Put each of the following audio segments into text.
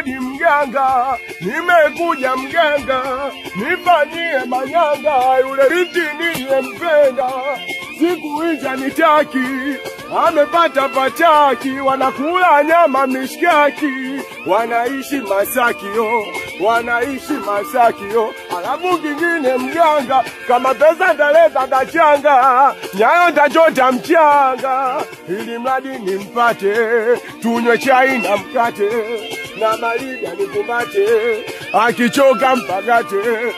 odi mganga, nimekuja mganga, nifanyie manyanga, yule binti niliyempenda siku hizi nitaki, amepata pataki, wanakula nyama mishkaki, wanaishi Masakio, wanaishi Masakio. Alafu kingine mganga, kama pesa ndaleta ndachanga, nyayo ndachota mchanga, ili mradi nimpate, tunywe chai na mkate na baridi anikumbate, akichoka mpakate.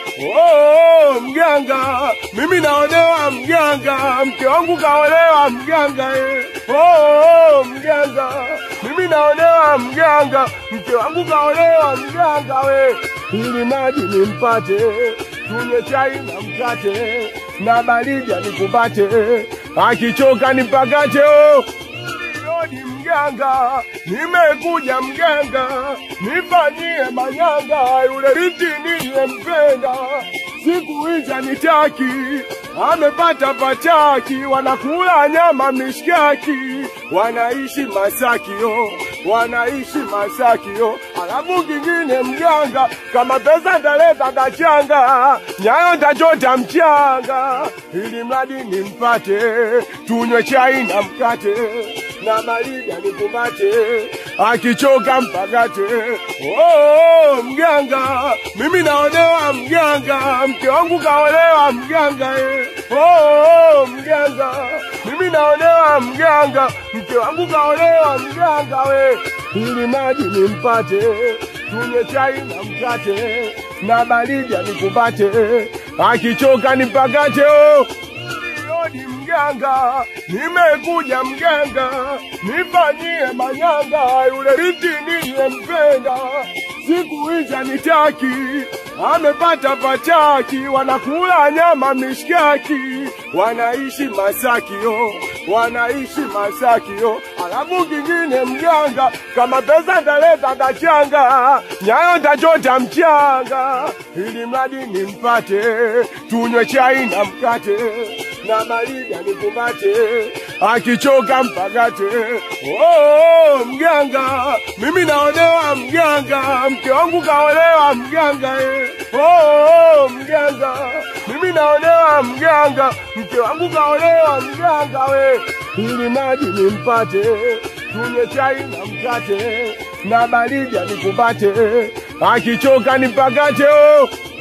Oh, mganga, mimi naonewa mganga, mke wangu kaolewa mganga eh. Oh, mganga, mimi naonewa mganga, mke wangu kaolewa mganga we, ili maji nimpate, tunywe chai na mkate na baridi anikumbate, akichoka nipakate oh. Odi mganga, nimekuja mganga, nifanyie manyanga, yule binti niliyempenda siku hizi nitaki, amepata pataki, wanakula nyama mishkaki, wanaishi Masakio, wanaishi Masakio. Alafu kingine mganga, kama pesa ndaleta ndachanga, nyayo ndachota mchanga, ili mradi nimpate, tunywe chai na mkate na baridi anikumbate, akichoka mpakate. Oh, mganga, mimi naonewa mganga, mke wangu kaolewa mganga eh. Oh, mganga, mimi naonewa mganga, mke wangu kaolewa mganga we, ili maji nimpate, tunywe chai na mkate na baridi anikumbate, akichoka nipakate oh. Odi mganga, nimekuja mganga, nifanyie manyanga, yule binti niliyempenda siku hizi nitaki, amepata pataki, wanakula nyama mishkaki, wanaishi Masakio, wanaishi Masakio. Alafu kingine mganga, kama pesa ndaleta ndachanga, nyayo ndachota mchanga, ili mradi nimpate, tunywe chai na mkate na baridi anikumbate, akichoka mpakate. Oh, mganga, mimi naonewa mganga, mke wangu kaolewa mganga eh. Oh, mganga, mimi naonewa mganga, mke wangu kaolewa mganga we, ili maji nimpate, tunywe chai na mkate na baridi anikumbate, akichoka nipakate oh.